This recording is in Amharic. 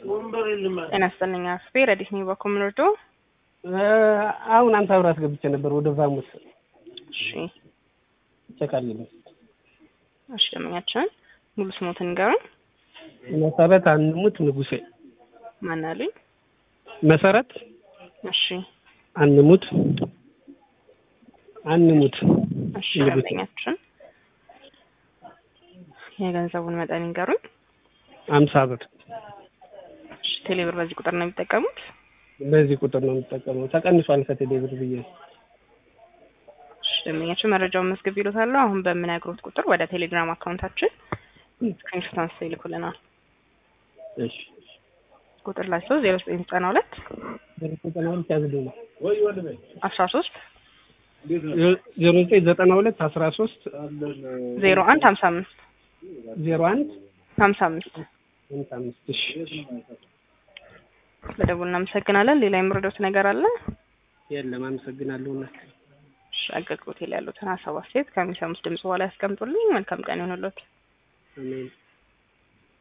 ጤና ይስጥልኝ አክስቴ ረዲት ነኝ በኮምኖዶ አሁን አንተ ብር አስገብቼ ነበር ወደ ቫሙስ እሺ ቸካልኝ እሺ ደመኛችን ሙሉ ስሞትን ንገሩን መሰረት አንሙት ንጉሴ ማን አሉኝ መሰረት እሺ አንሙት አንሙት እሺ ንጉሴ ደመኛችን የገንዘቡን መጠን ይንገሩኝ አምሳ ብር እሺ ቴሌብር በዚህ ቁጥር ነው የሚጠቀሙት በዚህ ቁጥር ነው የምጠቀመው ተቀንሷል ከቴሌ ብር ብዬ እሺ ደንበኛችን መረጃውን መዝገብ ይሉታሉ አሁን በምነግሮት ቁጥር ወደ ቴሌግራም አካውንታችን ስክሪንሾት አንስተው ይልኩልናል እሺ ቁጥር ላይ ሰው ዜሮ ዘጠኝ ዘጠና ሁለት ዘጠና ሁለት ያዝልኝ ነው አስራ ሶስት ዜሮ ዘጠኝ ዘጠና ሁለት አስራ ሶስት ዜሮ አንድ ሀምሳ አምስት ዜሮ አንድ ሀምሳ አምስት ሀምሳ አምስት እሺ በደቡብ እናመሰግናለን ሌላ የምረዳት ነገር አለ የለም አመሰግናለሁ እናት እሺ አገልግሎት ላይ ያሉትን ሀሳብ አስተያየት ከሚሰሙት ድምጽ በኋላ ያስቀምጡልኝ መልካም ቀን ይሆንልዎት አሜን